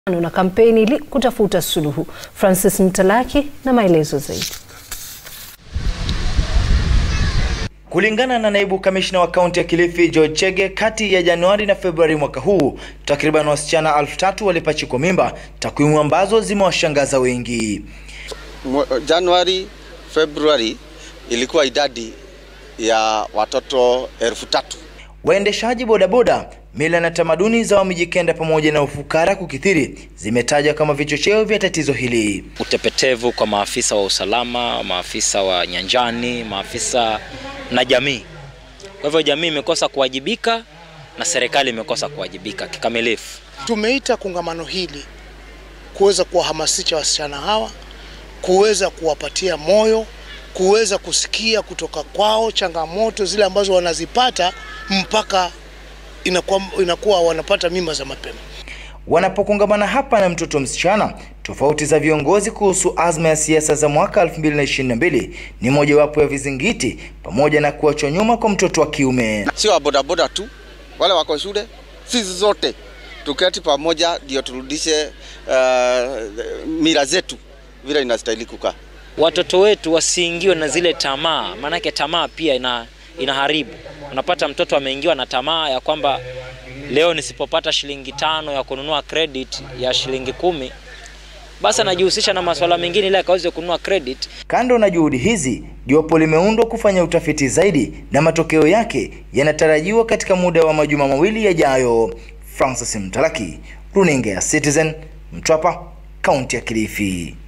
na kampeni ili kutafuta suluhu. Francis Mtalaki na maelezo zaidi. Kulingana na naibu kamishna wa kaunti ya Kilifi George Chege, kati ya Januari na Februari mwaka huu takriban wasichana elfu tatu walipachikwa mimba, takwimu ambazo zimewashangaza wengi. Januari, Februari ilikuwa idadi ya watoto elfu tatu. Waendeshaji bodaboda, mila na tamaduni za Wamijikenda pamoja na ufukara kukithiri zimetajwa kama vichocheo vya tatizo hili. Utepetevu kwa maafisa wa usalama, maafisa wa nyanjani, maafisa na jamii. Kwa hivyo jamii imekosa kuwajibika na serikali imekosa kuwajibika kikamilifu. Tumeita kongamano hili kuweza kuwahamasisha wasichana hawa, kuweza kuwapatia moyo, kuweza kusikia kutoka kwao changamoto zile ambazo wanazipata mpaka inakuwa, inakuwa wanapata mimba za mapema. Wanapokongamana hapa na mtoto msichana, tofauti za viongozi kuhusu azma ya siasa za mwaka 2022 ni mojawapo ya vizingiti, pamoja na kuachwa nyuma kwa mtoto wa kiume. Sio bodaboda tu, wale wako shule, sisi zote tuketi pamoja ndio turudishe uh, mila zetu vile inastahili kukaa. Watoto wetu wasiingiwe na zile tamaa, maanake tamaa pia ina inaharibu. Unapata mtoto ameingiwa na tamaa ya kwamba leo nisipopata shilingi tano ya kununua credit ya shilingi kumi basi anajihusisha na masuala mengine ili akaweze kununua credit. Kando na juhudi hizi, jopo limeundwa kufanya utafiti zaidi na matokeo yake yanatarajiwa katika muda wa majuma mawili yajayo. Francis Mtalaki, runinga ya Citizen, Mtwapa, kaunti ya Kilifi.